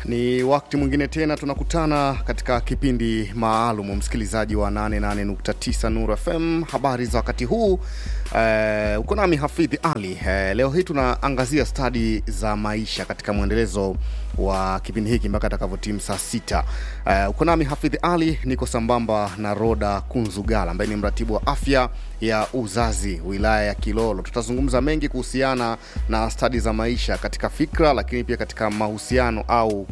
ni wakati mwingine tena tunakutana katika kipindi maalum, msikilizaji wa 88.9 Nuru FM. Habari za wakati huu eh, uko nami Hafidhi Ali. Eh, leo hii tunaangazia stadi za maisha katika mwendelezo wa kipindi hiki mpaka atakavyotimu saa sita. Eh, uko nami Hafidhi Ali, niko sambamba na Roda Kunzugala ambaye ni mratibu wa afya ya uzazi wilaya ya Kilolo. Tutazungumza mengi kuhusiana na stadi za maisha katika fikra, lakini pia katika mahusiano au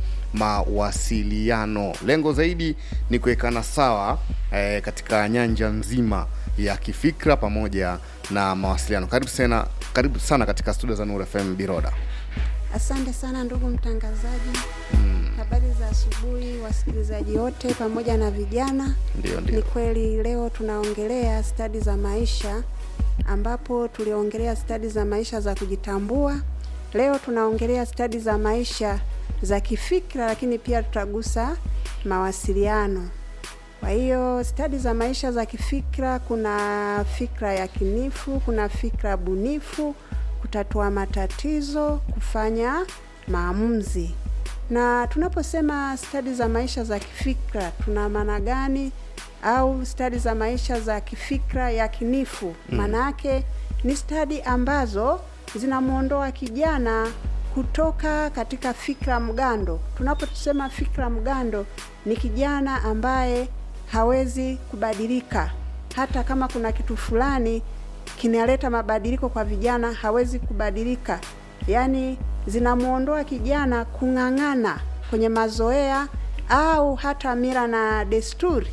mawasiliano. Lengo zaidi ni kuwekana sawa eh, katika nyanja nzima ya kifikra pamoja na mawasiliano. Karibu sana, karibu sana katika studio za Nuru FM Biroda. Asante sana ndugu mtangazaji. Habari za asubuhi wasikilizaji wote pamoja na vijana. Ndio, Ni ndio. kweli leo tunaongelea stadi za maisha ambapo tuliongelea stadi za maisha za kujitambua. Leo tunaongelea stadi za maisha za kifikra, lakini pia tutagusa mawasiliano. Kwa hiyo stadi za maisha za kifikra, kuna fikra yakinifu, kuna fikra bunifu, kutatua matatizo, kufanya maamuzi. Na tunaposema stadi za maisha za kifikra, tuna maana gani? Au stadi za maisha za kifikra yakinifu, maana yake ni stadi ambazo zinamwondoa kijana kutoka katika fikra mgando. Tunaposema fikra mgando, ni kijana ambaye hawezi kubadilika, hata kama kuna kitu fulani kinaleta mabadiliko kwa vijana, hawezi kubadilika. Yaani zinamwondoa kijana kung'ang'ana kwenye mazoea au hata mila na desturi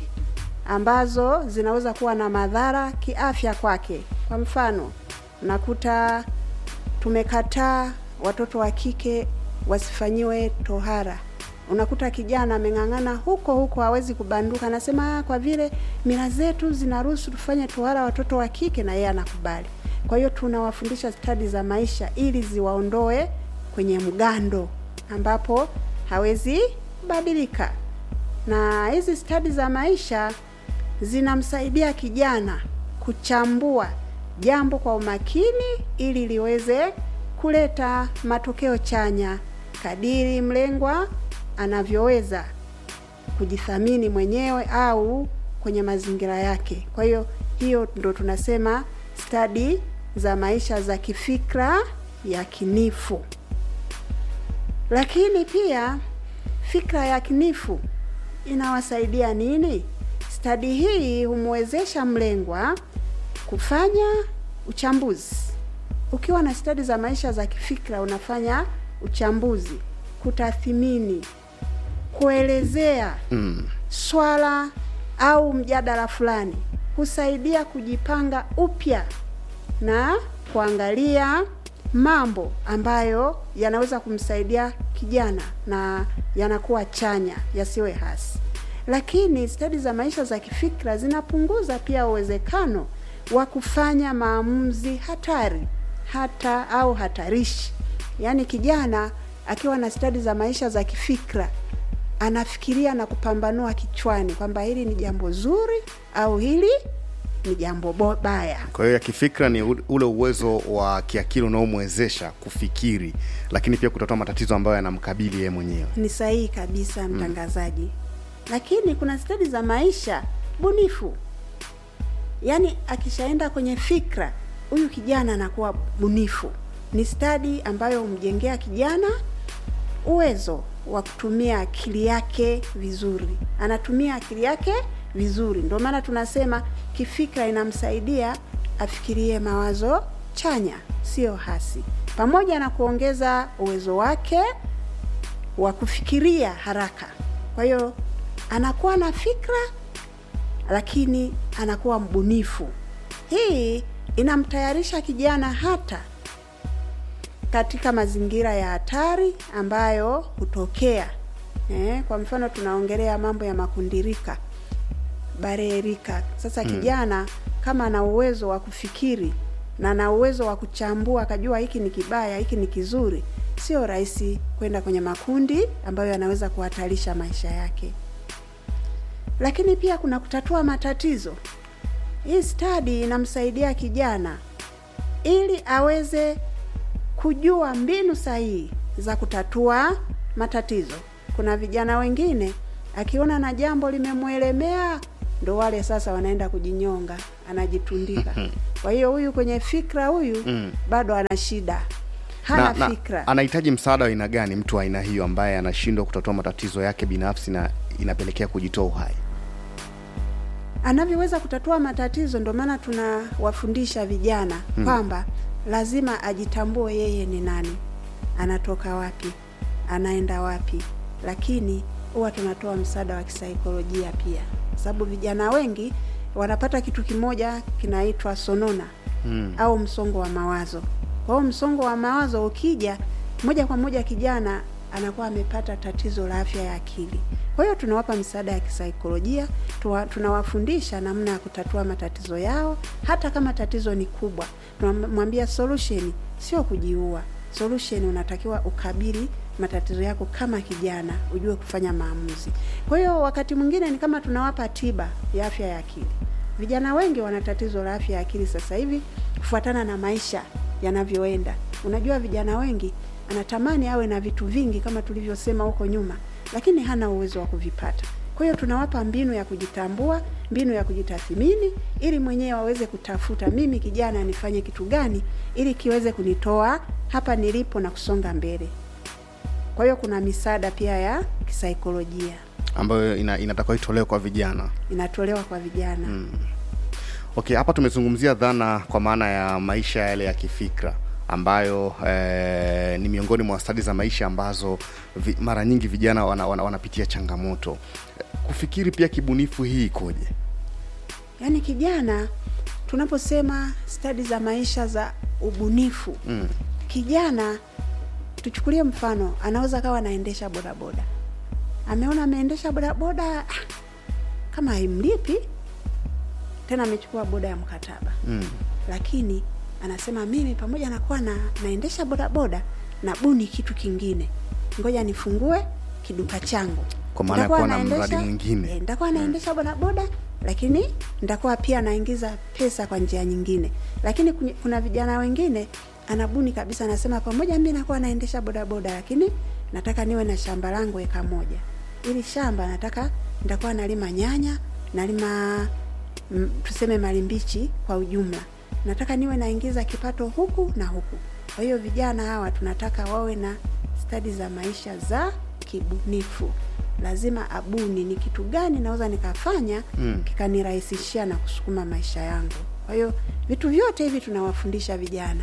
ambazo zinaweza kuwa na madhara kiafya kwake. Kwa mfano, unakuta tumekataa watoto wa kike wasifanyiwe tohara. Unakuta kijana ameng'ang'ana huko huko, hawezi kubanduka, anasema "Ah, kwa vile mila zetu zinaruhusu tufanye tohara watoto wa kike, na yeye anakubali. Kwa hiyo tunawafundisha stadi za maisha ili ziwaondoe kwenye mgando ambapo hawezi kubadilika, na hizi stadi za maisha zinamsaidia kijana kuchambua jambo kwa umakini ili liweze kuleta matokeo chanya kadiri mlengwa anavyoweza kujithamini mwenyewe au kwenye mazingira yake. Kwa hiyo hiyo ndo tunasema stadi za maisha za kifikra yakinifu. Lakini pia fikra yakinifu inawasaidia nini? Stadi hii humwezesha mlengwa kufanya uchambuzi. Ukiwa na stadi za maisha za kifikra, unafanya uchambuzi, kutathimini, kuelezea Mm. swala au mjadala fulani, husaidia kujipanga upya na kuangalia mambo ambayo yanaweza kumsaidia kijana na yanakuwa chanya, yasiwe hasi. Lakini stadi za maisha za kifikra zinapunguza pia uwezekano wa kufanya maamuzi hatari hata au hatarishi. Yaani kijana akiwa na stadi za maisha za kifikra anafikiria na kupambanua kichwani kwamba hili ni jambo zuri au hili ni jambo bo- baya. Kwa hiyo ya kifikra ni u- ule uwezo wa kiakili unaomwezesha kufikiri, lakini pia kutatua matatizo ambayo yanamkabili yeye mwenyewe. Ni sahihi kabisa mtangazaji. Lakini kuna stadi za maisha bunifu, yaani akishaenda kwenye fikra, huyu kijana anakuwa bunifu. Ni stadi ambayo humjengea kijana uwezo wa kutumia akili yake vizuri, anatumia akili yake vizuri. Ndio maana tunasema kifikra inamsaidia afikirie mawazo chanya, sio hasi, pamoja na kuongeza uwezo wake wa kufikiria haraka. Kwa hiyo anakuwa na fikra lakini anakuwa mbunifu. Hii inamtayarisha kijana hata katika mazingira ya hatari ambayo hutokea. Eh, kwa mfano tunaongelea mambo ya makundirika, barerika. Sasa kijana kama ana uwezo wa kufikiri na ana uwezo wa kuchambua akajua hiki ni kibaya, hiki ni kizuri, sio rahisi kwenda kwenye makundi ambayo yanaweza kuhatarisha maisha yake. Lakini pia kuna kutatua matatizo. Hii stadi inamsaidia kijana ili aweze kujua mbinu sahihi za kutatua matatizo. kuna vijana wengine akiona na jambo limemwelemea ndo wale sasa wanaenda kujinyonga, anajitundika. Kwa hiyo huyu kwenye fikra huyu Mm. bado ana shida, hana na, fikra. na, anahitaji msaada wa aina gani mtu wa aina hiyo ambaye anashindwa kutatua matatizo yake binafsi na inapelekea kujitoa uhai? anavyoweza kutatua matatizo. Ndio maana tunawafundisha vijana kwamba lazima ajitambue yeye ni nani, anatoka wapi, anaenda wapi, lakini huwa tunatoa msaada wa kisaikolojia pia, sababu vijana wengi wanapata kitu kimoja kinaitwa sonona Mm. au msongo wa mawazo. Kwa hiyo msongo wa mawazo ukija moja kwa moja, kijana anakuwa amepata tatizo la afya ya akili. Kwa hiyo tunawapa msaada ya kisaikolojia, tuwa, tunawafundisha namna ya kutatua matatizo yao, hata kama tatizo ni kubwa. Tunamwambia solution sio kujiua. Solution unatakiwa ukabili matatizo yako kama kijana, ujue kufanya maamuzi. Kwa hiyo wakati mwingine ni kama tunawapa tiba ya afya ya akili. Vijana wengi wana tatizo la afya ya akili sasa hivi kufuatana na maisha yanavyoenda. Unajua, vijana wengi anatamani awe na vitu vingi kama tulivyosema huko nyuma, lakini hana uwezo wa kuvipata. Kwa hiyo tunawapa mbinu ya kujitambua, mbinu ya kujitathmini, ili mwenyewe waweze kutafuta, mimi kijana nifanye kitu gani ili kiweze kunitoa hapa nilipo na kusonga mbele. Kwa hiyo kuna misaada pia ya kisaikolojia ambayo ina, inatakiwa itolewe kwa vijana. inatolewa kwa vijana. Okay, hapa tumezungumzia dhana kwa maana ya maisha yale ya kifikra ambayo eh, ni miongoni mwa stadi za maisha ambazo vi, mara nyingi vijana wana, wana, wanapitia changamoto. Kufikiri pia kibunifu hii ikoje? Yaani kijana, tunaposema stadi za maisha za ubunifu Mm. kijana, tuchukulie mfano, anaweza kawa anaendesha bodaboda, ameona ameendesha bodaboda ah, kama haimlipi tena, amechukua boda ya mkataba Mm. lakini anasema mimi pamoja na kuwa na naendesha bodaboda na buni kitu kingine, ngoja nifungue kiduka changu. Kwa maana ya Nitakuwa kuwa na naendesha- mradi mwingine. eh, nitakuwa naendesha bodaboda lakini nitakuwa pia naingiza pesa kwa njia nyingine. Lakini kunye- kuna vijana wengine anabuni kabisa, anasema pamoja mimi nakuwa naendesha bodaboda, lakini nataka niwe na shamba langu eka moja. Ili shamba nataka nitakuwa nalima nyanya, nalima mm, tuseme malimbichi kwa ujumla. Nataka niwe naingiza kipato huku na huku. Kwa hiyo vijana hawa tunataka wawe na stadi za maisha za kibunifu. Lazima abuni ni kitu gani naweza nikafanya Mm. kikanirahisishia na kusukuma maisha yangu. Kwa hiyo vitu vyote hivi tunawafundisha vijana,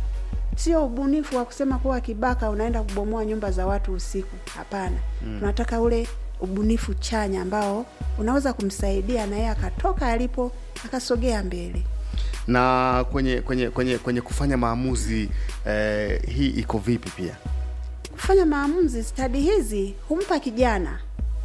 sio ubunifu wa kusema kuwa kibaka unaenda kubomoa nyumba za watu usiku. Hapana, tunataka ule ubunifu chanya ambao unaweza kumsaidia na yeye akatoka alipo akasogea mbele. Na kwenye kwenye kwenye kwenye kufanya maamuzi eh, hii iko vipi pia? Kufanya maamuzi, stadi hizi humpa kijana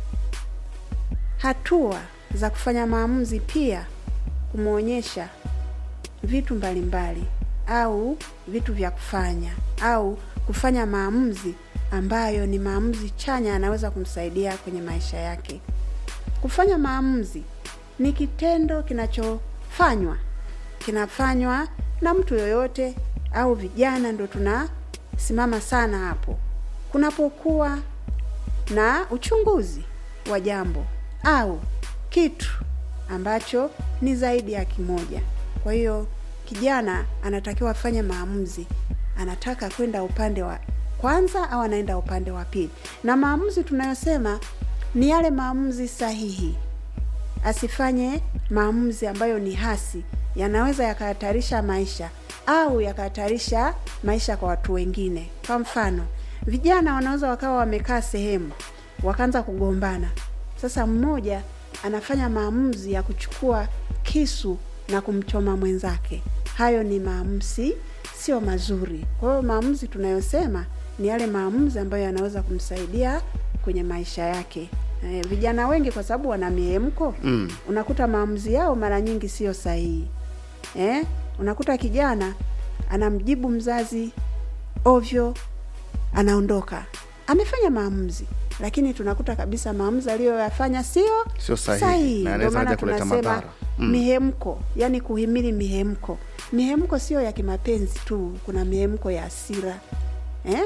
hatua za kufanya maamuzi, pia kumwonyesha vitu mbalimbali au vitu vya kufanya au kufanya maamuzi ambayo ni maamuzi chanya, anaweza kumsaidia kwenye maisha yake. Kufanya maamuzi ni kitendo kinachofanywa kinafanywa na mtu yoyote au vijana, ndo tunasimama sana hapo kunapokuwa na uchunguzi wa jambo au kitu ambacho ni zaidi ya kimoja. Kwa hiyo kijana anatakiwa afanye maamuzi, anataka kwenda upande wa kwanza au anaenda upande wa pili, na maamuzi tunayosema ni yale maamuzi sahihi asifanye maamuzi ambayo ni hasi, yanaweza yakahatarisha maisha au yakahatarisha maisha kwa watu wengine. Kwa mfano, vijana wanaweza wakawa wamekaa sehemu wakaanza kugombana. Sasa mmoja anafanya maamuzi ya kuchukua kisu na kumchoma mwenzake. Hayo ni maamuzi sio mazuri. Kwa hiyo maamuzi tunayosema ni yale maamuzi ambayo yanaweza kumsaidia kwenye maisha yake. Eh, vijana wengi kwa sababu wana mihemko Mm. unakuta maamuzi yao mara nyingi sio sahihi. Eh, unakuta kijana anamjibu mzazi ovyo, anaondoka, amefanya maamuzi, lakini tunakuta kabisa maamuzi aliyoyafanya sio Sio sahihi, na Ndio yanaweza maana hata kuleta tunasema madhara. Mm. mihemko, yani kuhimili mihemko. Mihemko sio ya kimapenzi tu, kuna mihemko ya hasira eh?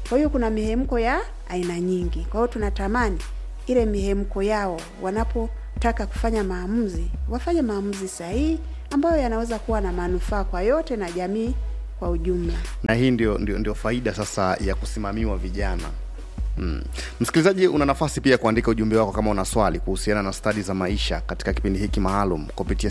Kwa hiyo kuna mihemko ya aina nyingi. Kwa hiyo tunatamani ile mihemko yao wanapotaka kufanya maamuzi, wafanye maamuzi sahihi ambayo yanaweza kuwa na manufaa kwa yote na jamii kwa ujumla. na hii ndio, ndio, ndio faida sasa ya kusimamiwa vijana Mm. Msikilizaji, una nafasi pia kuandika ujumbe wako kama una swali kuhusiana na stadi za maisha katika kipindi hiki maalum kupitia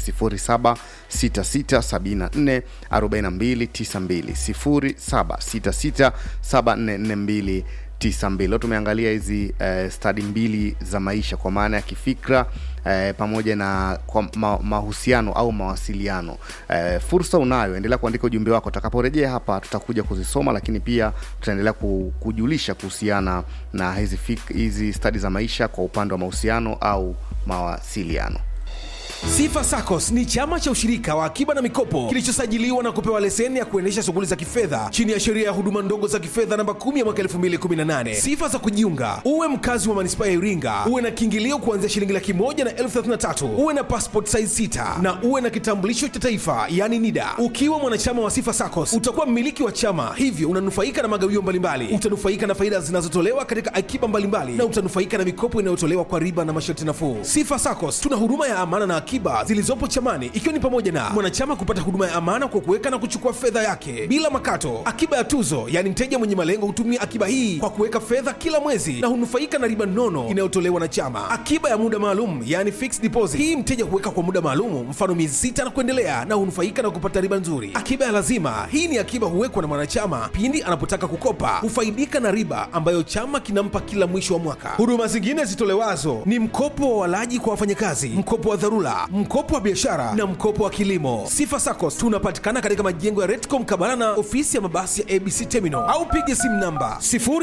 0766744292 0766744292. Leo tumeangalia hizi eh, stadi mbili za maisha kwa maana ya kifikra eh, pamoja na kwa ma, mahusiano au mawasiliano. Eh, fursa unayo, endelea kuandika ujumbe wako. Tutakaporejea hapa tutakuja kuzisoma, lakini pia tutaendelea ku- kujulisha kuhusiana na hizi fik, hizi stadi za maisha kwa upande wa mahusiano au mawasiliano. Sifa SACCOS ni chama cha ushirika wa akiba na mikopo kilichosajiliwa na kupewa leseni ya kuendesha shughuli za kifedha chini ya sheria ya huduma ndogo za kifedha namba 10 ya mwaka 2018. Sifa za kujiunga: uwe mkazi wa manispaa ya Iringa, uwe na kiingilio kuanzia shilingi laki moja na elfu thelathini na tatu, uwe na passport size sita na uwe na kitambulisho cha taifa yani NIDA. Ukiwa mwanachama wa Sifa SACCOS utakuwa mmiliki wa chama, hivyo unanufaika na magawio mbalimbali, utanufaika na faida zinazotolewa katika akiba mbalimbali na utanufaika na mikopo inayotolewa kwa riba na masharti nafuu. Sifa SACCOS tuna huduma ya amana na akiba zilizopo chamani ikiwa ni pamoja na mwanachama kupata huduma ya amana kwa kuweka na kuchukua fedha yake bila makato, akiba ya tuzo, yaani mteja mwenye malengo hutumia akiba hii kwa kuweka fedha kila mwezi na hunufaika na riba nono inayotolewa na chama, akiba ya muda maalum, yaani fixed deposit. Hii mteja huweka kwa muda maalum, mfano miezi sita na kuendelea, na hunufaika na kupata riba nzuri. Akiba ya lazima, hii ni akiba huwekwa na mwanachama pindi anapotaka kukopa, hufaidika na riba ambayo chama kinampa kila mwisho wa mwaka. Huduma zingine zitolewazo ni mkopo wa walaji kwa wafanyakazi, mkopo wa dharura, mkopo wa biashara na mkopo wa kilimo. Sifa SACCOS tunapatikana katika majengo ya Redcom Kabala na ofisi ya mabasi ya ABC Terminal au piga simu namba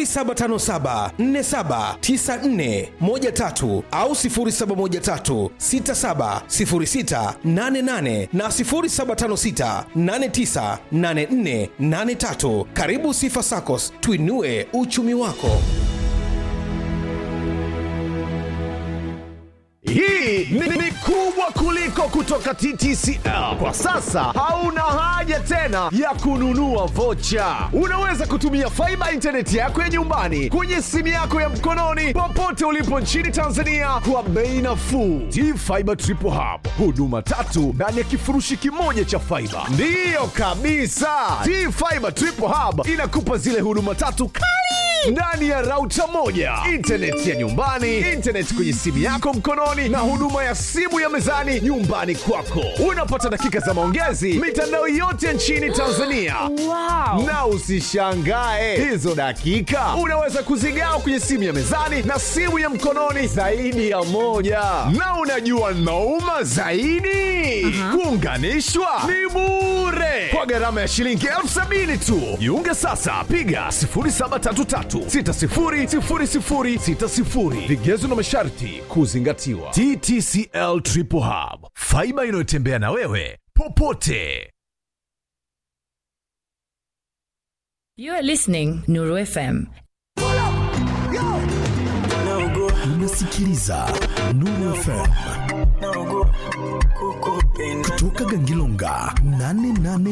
0757479413 au 0713670688 na 0756898483. Karibu Sifa SACCOS, tuinue uchumi wako. Hii ni, ni kubwa kuliko kutoka TTCL. Kwa sasa hauna haja tena ya kununua vocha. Unaweza kutumia faiba intaneti yako ya nyumbani kwenye simu yako ya mkononi popote ulipo nchini Tanzania kwa bei nafuu. T-Fiber Triple Hub, huduma tatu ndani ya kifurushi kimoja cha faiba. Ndiyo kabisa, T-Fiber Triple Hub inakupa zile huduma tatu kali ndani ya rauta moja, intaneti ya nyumbani, intaneti kwenye simu yako mkononi, na huduma ya simu ya mezani nyumbani kwako. Unapata dakika za maongezi mitandao yote nchini Tanzania. Wow. Na usishangae hizo dakika unaweza kuzigawa kwenye simu ya mezani na simu ya mkononi zaidi ya moja. Na unajua nauma zaidi, kuunganishwa ni bure kwa gharama ya shilingi elfu sabini tu. Jiunge sasa, piga 0733600060. Vigezo na masharti kuzingatiwa. TTCL Triple Hub, faiba inayotembea na wewe popote. You are listening Nuru FM. unasikiliza Nuru FM kutoka Gangilonga 88